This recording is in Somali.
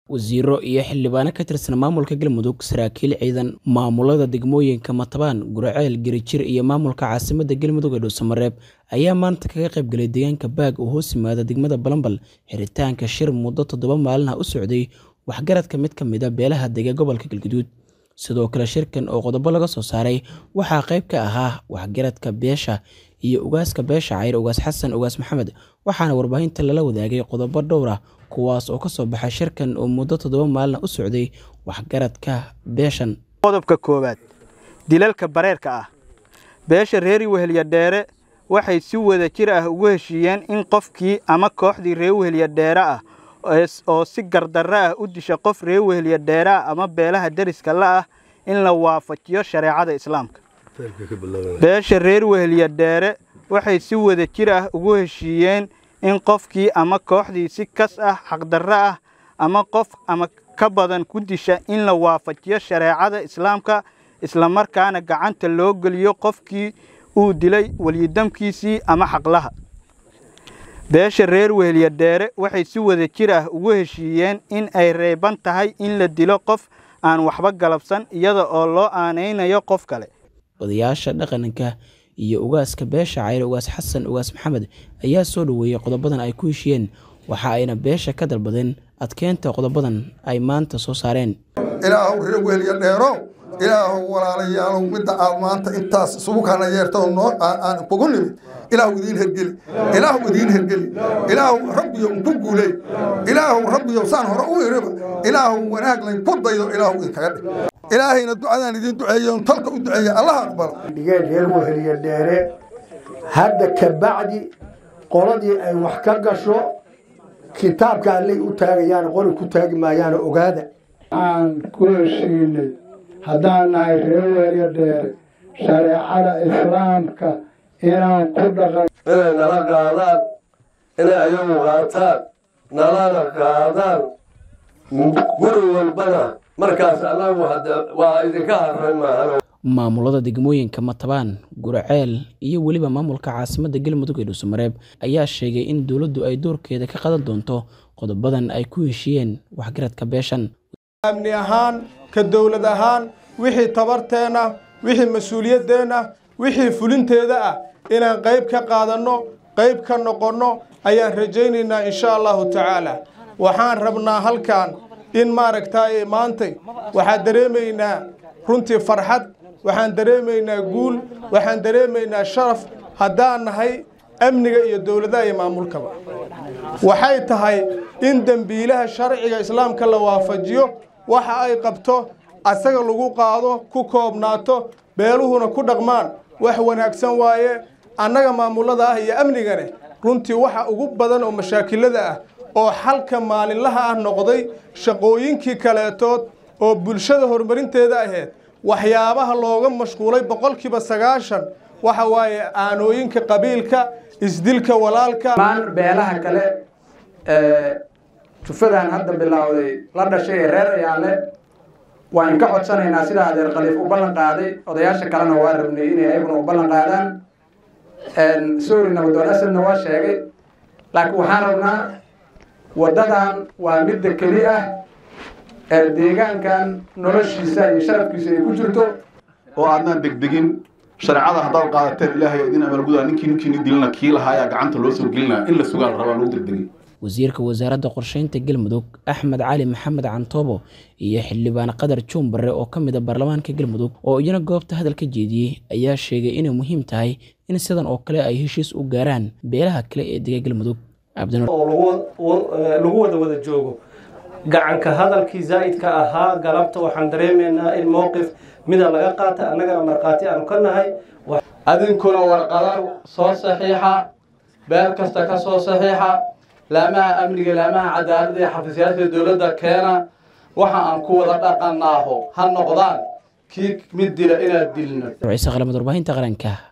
wasiiro iyo xildhibaano ka tirsan maamulka galmudug saraakiil ciidan maamulada degmooyinka matabaan guraceel gerijir iyo maamulka caasimadda galmudug ee dhuusamareeb ayaa maanta kaga qaybgalay deegaanka baag oo hoos yimaada degmada balambal xiritaanka shir muddo toddoba maalin ah u socday waxgaradka mid ka mid a beelaha dega gobolka galguduud sidoo kale shirkan oo qodobo laga soo saaray waxaa qayb ka ahaa waxgaradka beesha iyo ugaaska beesha cayr ugaas xasan ugaas maxamed waxaana warbaahinta lala wadaagay qodobo dhowr ah kuwaas oo ka soo baxay shirkan oo muddo toddoba maalin u socday waxgaradka beeshan qodobka koowaad dilalka bareerka ah beesha reeri wehelya dheere waxay si wada jir ah ugu heshiiyeen in qofkii ama kooxdii reer wehelya dheere ah oo si gardarro ah u disha qof reer wehelya dheere ah ama beelaha deriska la ah in la waafajiyo shareecada islaamka beesha reer wehelya dheere waxay si wada jir ah ugu heshiiyeen in qofkii ama kooxdii si kas ah xaqdarro ah ama qof ama ka badan ku disha in la waafajiyo shareecada islaamka islamarkaana gacanta loo geliyo qofkii uu dilay weliyidamkiisii ama xaqlaha beesha reer wehelya dheere waxay si wada jir ah ugu heshiiyeen in ay reeban tahay in la dilo qof aan waxba galabsan iyada oo loo aanaynayo qof kale odayaasha dhaqanka iyo ugaaska beesha cayr ugaas xasan ugaas maxamed ayaa soo dhoweeyey qodobadan ay ku heshiyeen waxa ayna beesha ka dalbadeen adkeynta qodobadan ay maanta soo saareen ilaahow reer wehelya dheerow ilaahow walaalayaalow midda aad maanta intaas isugu kana yeerta noo aan kugu nimid ilaahu idiin hergeli ilaahu idiin hergeli ilaahu rabbiyo ku guuley ilaahu rabbiyo saan hore u iriba ilaahu wanaag layn ku daydo ilaahu idinkaga dhig ilaahayna ducadaan idiin duceeyo talka u duceeya allaha aqbala dhigeen reer weheliya dheere hadda ka bacdi qoladii ay wax ka gasho kitaabka allay u taagayaan qoli ku taagi maayaana ogaada aan ku heshiinay haddaan nahay reer weheliya dheere shareecada islaamka inaan ku dhaqan inay nala qaadaan inay ayagu qaataan nalana qaadaan guri walbana markaas anagu waa idinka harray maahan maamulada degmooyinka matabaan guraceel iyo weliba maamulka caasimadda galmudug ee dhuusamareeb ayaa sheegay in dowladdu ay doorkeeda ka qadan doonto qodobadan ay ku heshiiyeen waxgaradka beeshan amni ahaan ka dowlad ahaan wixii tabarteenna wixii mas-uuliyaddeenna wixii fulinteeda ah inaan qayb ka qaadanno qayb ka noqonno ayaan rajaynaynaa insha allahu tacaala waxaan rabnaa halkan in maaragtaaye maantay waxaan dareemaynaa runtii farxad waxaan dareemaynaa guul waxaan dareemaynaa sharaf haddaan nahay amniga iyo dowladaha iyo maamulkaba waxay tahay in dembiilaha sharciga islaamka la waafajiyo waxa ay qabto asaga lagu qaado ku koobnaato beeluhuna ku dhaqmaan wax wanaagsan waaye annaga maamulada ah iyo amnigane runtii waxa ugu badan oo mashaakilada ah oo xalka maalinlaha ah noqday shaqooyinkii kaleetood oo bulshada horumarinteeda ahayd waxyaabaha looga mashquulay boqolkiiba sagaashan waxa waaye aanooyinka qabiilka isdilka walaalka beelaha kale jufadan hadda bilowday la dhashay ee reer ayaale waan ka codsanaynaa sida adeer khaliif u ballan qaaday odayaasha kalena waa rabnay inay ayaguna u ballan qaadaan sorry nabadoon asadna waa sheegay laakiin waxaan rabnaa waddadan waa midda keli ah ee deegaankan noloshiisa iyo sharafkiisa ay ku jirto oo aadnaan degdegin shareecada haddaad qaadateen ilaahay idin amalgudaa ninkii ninkiini dilina kii lahaayaa gacanta loo soo gelinaa in la sugaa la rabaa lagu degdegin wasiirka wasaaradda qorsheynta galmudug axmed cali maxamed cantoobo iyo xildhibaan qadar juun barre oo ka mid a baarlamaanka galmudug oo iyana goobta hadal ka jeediyey ayaa sheegay inay muhiim tahay in sidan oo kale ay heshiis u gaaraan beelaha kale ee dega galmudug lagu wada wada joogo gacanka hadalkii zaa'idka ahaa galabta waxaan dareemaynaa in mowqif mida laga qaata annagana markhaati aanu ka nahay adinkuna warqada soo saxiixa beel kasta ka soo saxiixa laamaha amniga laamaha cadaaladda ee xafiisyaasha dowladda keena waxa aan ku wada dhaqanaaho ha noqdaan kii mid dila inaad dilno ciise qalamad warbaahinta qaranka